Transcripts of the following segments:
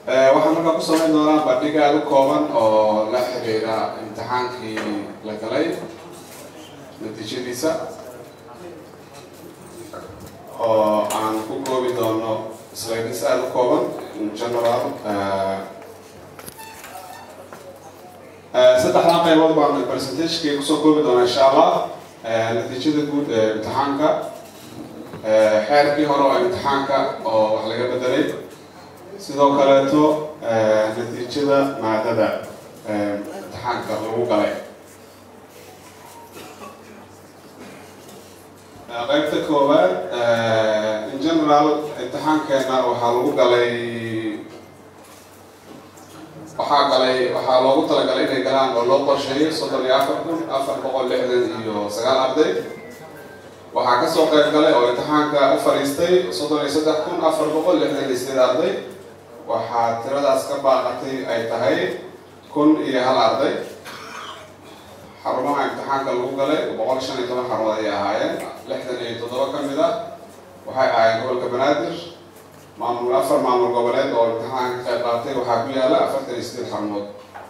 waxaan markaa ku samayn doonaa bandhig aada u kooban oo la xiriira imtixaankii la galay natiijadiisa oo aan ku koobi doono slides aada u kooban in general saddexdan qaybood baan percentagekii kusoo koobi doonaa insha allah natiijada guud ee imtixaanka xeerkii hore oo imtixaanka oo wax laga bedelay sidoo kaleeto natiijada maadada imtixaanka lagu galay qaybta koowaad in general imtixaankeena waxaa lagu galay waxaa galay waxaa loogu talagalay inay galaan oo loo qorsheeyay soddon iyo afar kun afar boqol lixdan iyo sagaal arday waxaa kasoo qayb galay oo imtixaanka u fadhiistay soddon iyo saddex kun afar boqol lixdan iyo sideed arday waxaa tiradaas ka baaqatay ay tahay kun iyo hal arday xarumaha imtixaanka lagu galay boqol shan iyo toban xarumood ayay ahaayeen lixdan iyo toddoba ka mid ah waxay ahaayeen gobolka banaadir maamul afar maamul goboleed oo imtixaanka ka qayb qaatay waxaa ku yaala afartan iyo sideed xarumood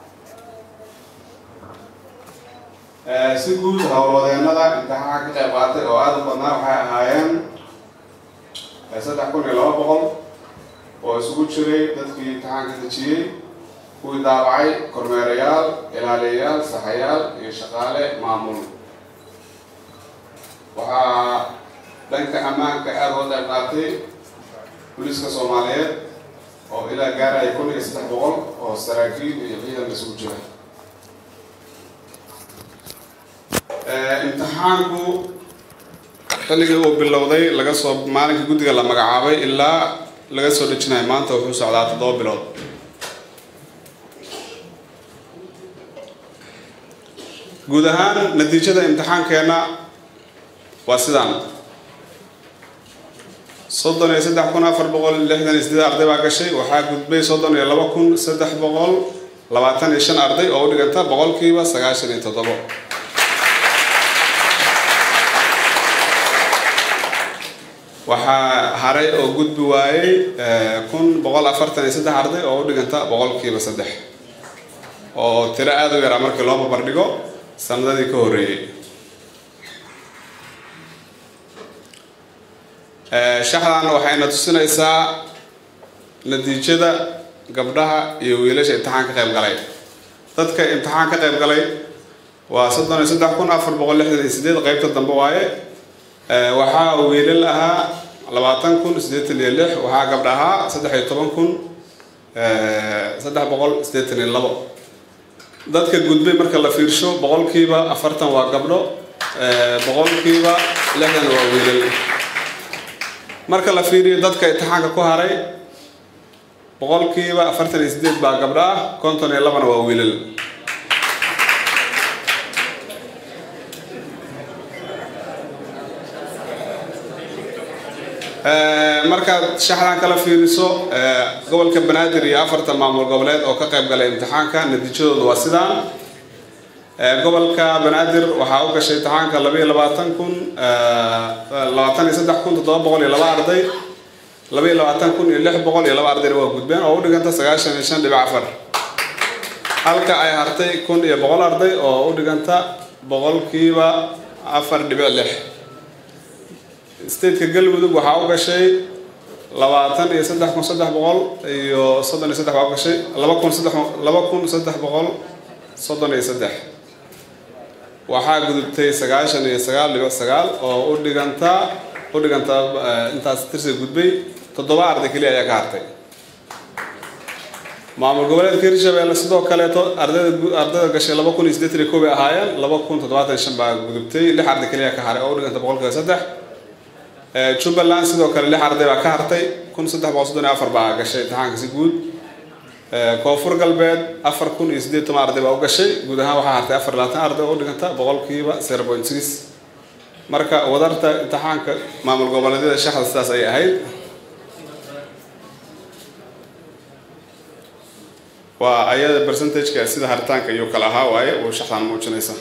si guud howlwadeenada imtixaanka ka qayb qaatay oo aada u badnaa waxay ahaayeen saddex kun iyo laba boqol oo isugu jiray dadkii imtixaanka dejiyey kuwii daabacay kormeerayaal ilaaliyayaal saxayaal iyo shaqaale maamul waxaa dhanka ammaanka aada uga qayb qaatay booliiska soomaaliyeed oo ilaa gaaraya kun iyo saddex boqol oo saraakiil iyo ciidan isugu jira imtixaanku xilligii uu bilowday laga soo maalinka guddiga la magacaabay ilaa laga soo dejinayo maanta wuxuu socdaa toddoba bilood guud ahaan natiijada imtixaankeena waa sidaan soddon iyo saddex kun afar boqol lixdan iyo sideed arday baa gashay waxaa gudbay soddon iyo laba kun saddex boqol labaatan iyo shan arday oo u dhiganta boqolkiiba sagaashan iyo toddobo waxaa haray oo gudbi waayey kun boqol afartan iyo saddex arday oo u dhiganta boqolkiiba saddex oo tiro aada u yaraa markii loo barbardhigo sanadadii ka horreeyey shaxdan waxayna tusinaysaa natiijada gabdhaha iyo wiilasha imtixaan ka qayb galay dadka imtixaan ka qayb galay waa soddon iyo saddex kun afar boqol lixdan iyo sideed qaybta dambe waaye waxaa wiilal ahaa labaatan kun siddeetan iyo lix waxaa gabdha ahaa saddex iyo toban kun saddex boqol siddeetan iyo labo dadka gudbay marka la fiirsho boqolkiiba afartan waa gabdho boqolkiiba lixdan waa wiilal marka la fiiriyo dadka imtixaanka ku haray boqolkiiba afartan iyo sideed baa gabdho ah konton iyo labana waa wiilal markaad shaxdan kala fiiriso gobolka banaadir iyo afartan maamul goboleed oo ka qayb galay imtixaanka natiijadooda waa sidaan gobolka banaadir waxaa u gashay imtixaanka laba iyo labaatan kun labaatan iyo saddex kun toddoba boqol iyo laba arday laba iyo labaatan kun iyo lix boqol iyo laba ardayna waa gudbeen oo u dhiganta sagaashan iyo shan dhibic afar halka ay hartay kun iyo boqol arday oo u dhiganta boqolkiiba afar dhibic lix stateka galmudug waxaa u gashay labaatan iyo saddex kun saddex boqol iyo soddon iyo saddex baa u gashay laba kun saddex laba kun saddex boqol soddon iyo saddex waxaa gudubtay sagaashan iyo sagaal dhibic sagaal oo u dhiganta u dhiganta intaas tirsiga gudbay toddoba arday keliya ayaa ka hartay maamul goboleedka hirshabeelle sidoo kaleeto ardayda ardayda gashay laba kun iyo siddeetan iyo koob ay ahaayeen laba kun toddobaatan iyo shan baa gudubtay lix arday keliya ka haray oo u dhiganta boqolkiiba saddex jubbaland sidoo kale lix arday baa ka hartay kun saddex boqol soddon iyo afar baa gashay imtixaanka si guud koonfur galbeed afar kun iyo siddeed toban arday baa u gashay guud ahaan waxaa hartay afar labaatan arday oo u dhiganta boqolkiiba zero point six marka wadarta imtixaanka maamul goboleedyada shaxda sidaas ayay ahayd waa ayada percentageka sida haritaanka iyo kale ahaa waaye uu shaxdan muujinaysa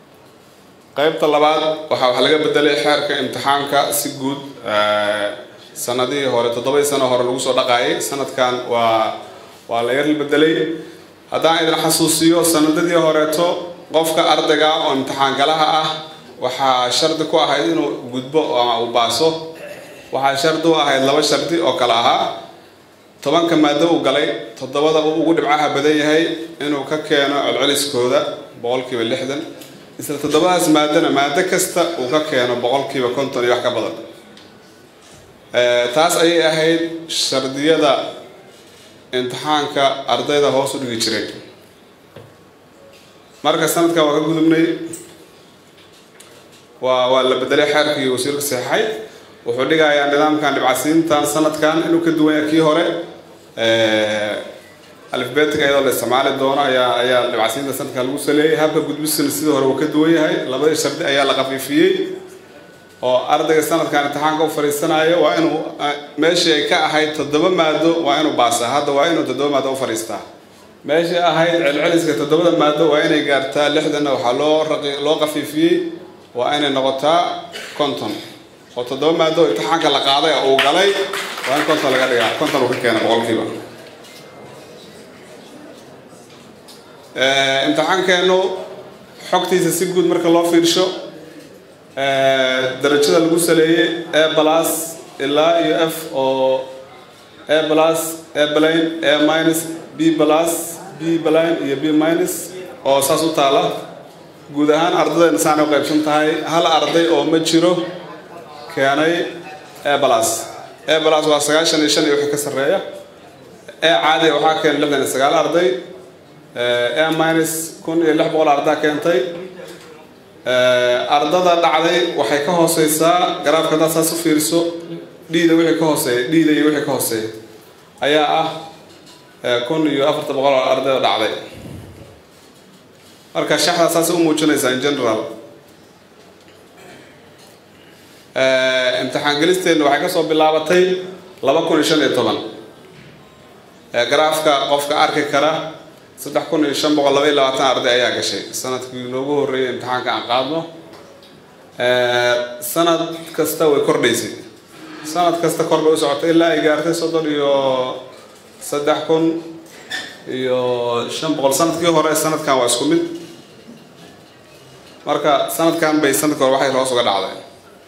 qaybta labaad waxaa wax laga bedelay xeerka imtixaanka si guud sanadihii hore toddobadii sano hore lagu soo dhaqaayay sanadkan waa waa la yar bedelay haddaan idin xasuusiyo sanadadii horeeto qofka ardayga oo imtixaangalaha ah waxaa shardi ku ahayd inuu gudbo ama uu baaso waxaa shardi u ahayd laba shardi oo kale ahaa tobanka maado uu galay toddobada uu ugu dhibcaha badan yahay inuu ka keeno celceliskooda boqolkiiba lixdan isla toddobadaas maadona maado kasta uu ka keeno boqolkiiba konton iyo wax ka badan taas ayay ahayd shardiyada imtixaanka ardayda hoos u dhigi jiray marka sanadkan waa ka gudubnay waa waa la bedelay xeerkii wasiirka saxeixay wuxuu dhigayaa nidaamkan dhibcasiintan sanadkan inuu ka duwan yahay kii hore alifbeetika iyadoo la isticmaali doono ayaa ayaa dhibcasiinta sanadkan lagu saleeyay habka gudbisana sidii hore uu ka duwan yahay labadii shardi ayaa la khafiifiyey oo ardayga sanadkan imtixaanka u fadhiisanayo waa inuu meeshii ay ka ahayd toddoba maado waa inuu baasaa hadda waa inuu toddoba maado u fadhiistaa meeshii ahayd celceliska toddobada maado waa inay gaartaa lixdanna waxaa loo raqi loo khafiifiyey waa inay noqotaa konton oo toddoba maado imtixaanka la qaaday oo uu galay waa in konton laga dhigaa konton uu ka keena boqolkiiba imtixaankeenu xogtiisa si guud marka loo fiirsho darajada lagu saleeyey a plus ilaa iyo f oo a plus a blane a minus b plus b blane iyo b minus oo saas u taala guud ahaan ardadayna saanay u qaybsan tahay hal arday oo ma jiro keenay a plus a plus waa sagaashan iyo shan iyo wixii ka sarreeya a caadi waxaa keenay lixdan iyo sagaal arday a minus kun iyo lix boqol ardaa keentay ardada dhacday waxay ka hooseysaa garaafka haddaad saas u fiiriso dhiida wixii ka hooseeya dhiida iyo wixii ka hooseeya ayaa ah kun iyo afartan boqol oo ardayda dhacday marka shaxdaa saas u muujinaysaa in general imtixaan gelisteenna waxay kasoo bilaabatay laba kun iyo shan iyo toban garaafka qofka arki kara saddex kun iyo shan boqol laba iyo labaatan arday ayaa gashay sanadkii noogu horreeyay imtixaanka aan qaadno sanad kasta way kordhaysay sanad kasta kor bay u socotay ilaa ay gaartay soddon iyo saddex kun iyo shan boqol sanadkii hore sanadkan waa isku mid marka sanadkan bay sanadkii hore waxay hoos uga dhacday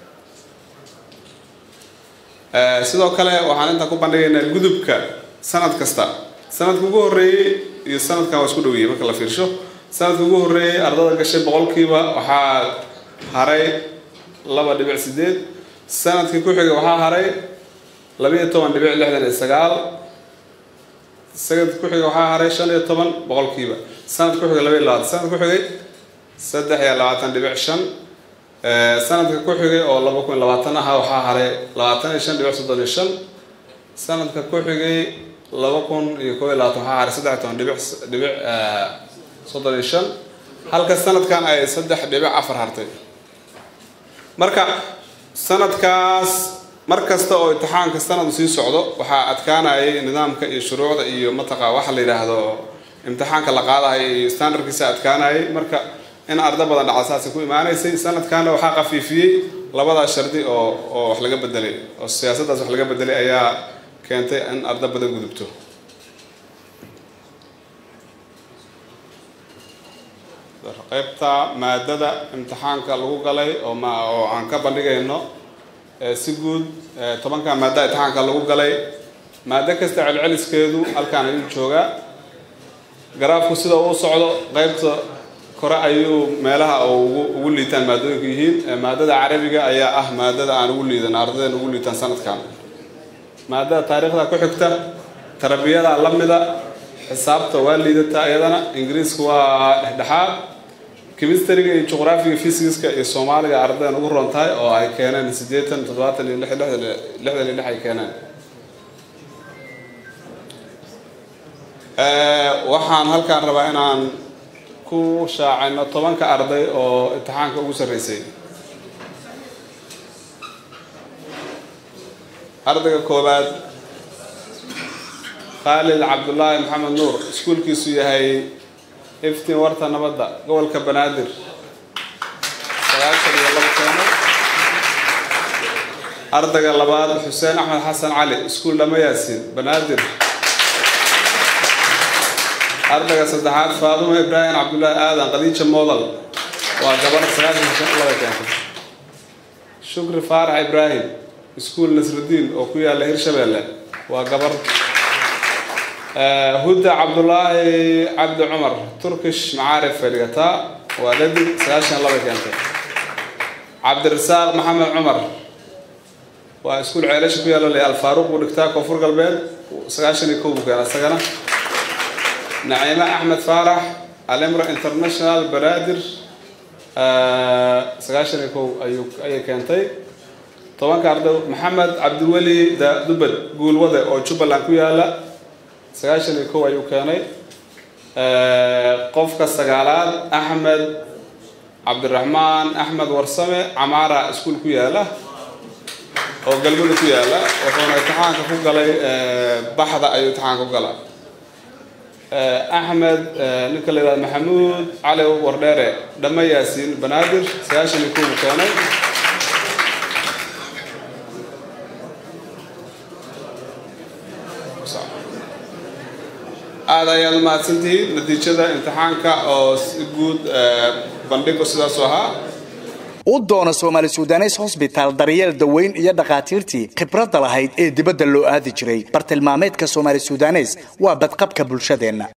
sidoo kale waxaan intaan ku bandhigaynaa gudubka sanad kasta sanadka ugu horreeyey iyo sanadkan waa isku dhowiyey marka la fiirsho sanadka ugu horreeyey ardada gashay boqolkiiba waxaa haray laba dhibic sideed sanadkii ku xigay waxaa haray labiiyo toban dhibic lixdan iyo sagaal sanadka ku xigay waxaa haray shan iyo toban boqolkiiba sanadka ku xigay laba iyo labaatan sanadka ku xigay saddex iyo labaatan dhibic shan sanadka ku xigay oo laba kun iyo labaatan ahaa waxaa haray labaatan iyo shan dhibic soddon iyo shan sanadka ku xigay laba kun iyo koob iyo labaatan waxaa haray saddex iyo toban dhibic dhibic soddon iyo shan halka sanadkan ay saddex dhibic afar hartay marka sanadkaas mar kasta oo imtixaanka sanadu sii socdo waxaa adkaanayay nidaamka iyo shuruucda iyo mataqa waxa la yidhaahdo imtixaanka la qaadayo iyo standardkiisa adkaanayay marka in arda badan dhaca saasay ku imaanaysay sanadkanna waxaa khafiifiyey labadaas shardi oo oo wax laga bedelay oo siyaasaddaas wax laga bedelay ayaa keentay in arda badan gudubto qaybta maadada imtixaanka lagu galay oo ma oo aan ka bandhigayno si guud tobanka maada imtixaanka lagu galay maado kasta celceliskeedu halkaan ayuu joogaa garaafku sida uu socdo qaybta kore ayuu meelaha ugu ugu liitaan maadooyinku yihiin maadada carabiga ayaa ah maadada aan ugu liidan ardaydan ugu liitaan sanadkan maadada taariikhda ku xigta tarbiyada la mida xisaabta waa liidata iyadana ingiriisku waa dhexdhexaad chemistryga iyo juqraafiga physics-ka iyo soomaaliga ardaydan ugu ron tahay oo ay keeneen siddeetan toddobaatan iyo lix lixdan lixdan iyo lix ay keeneen waxaan halkaan rabaa inaan ku shaacayno tobanka arday oo imtixaanka ugu sarreysay ardayga koowaad khaalid cabdullaahi maxamed nuur iskuulkiisu yahay iftiin warta nabadda gobolka banaadir sagaashan iyo laba keeno ardayga labaad xuseen axmed xasan cali iskuul dhama yaasiin banaadir ardayga saddexaad faadumo ibraahim cabdullaahi aadan qadiija modal waa gabar sagaashan laba keentay shukri faarax ibraahim iskuul nasrudiin oo ku yaala hirshabeelle waa gabar hudda cabdulaahi cabdi cumar turkish macaarif fadhigataa waa dadig sagaashan laba keentay cabdirasaaq maxamed cumar waa iskuul ceelasha ku yaala le alfaaruq buu dhigtaa koonfur galbeed sagaashan iyo kow buu keena isagana naciime axmed faarax alimro international banaadir sagaashan iyo kow ayuu ayay keentay tobanka arday maxamed cabdiweli dubad guulwade oo jubbaland ku yaala sagaashan iyo kow ayuu keenay qofka sagaalaad axmed cabdiraxmaan axmed warsame camaara iskuul ku yaala oo galmudug ku yaala wuxuuna imtixaanka ku galay baxda ayuu imtixaanka ku galaa axmed ninka la yihahdo maxamuud cali wardheere dhama yaasiin banaadir sagaashan iyo kow buu keenay aada ayaad umahadsantihiin natiijada imtixaanka oo si guud bandhigu sidaasu ahaa u doona soomaali sudanes hosbitaal daryeel daweyn iyo dhakhaatiirtii khibradda lahayd ee dibadda loo aadi jiray bartilmaameedka soomaali sudanes waa badqabka bulshadeenna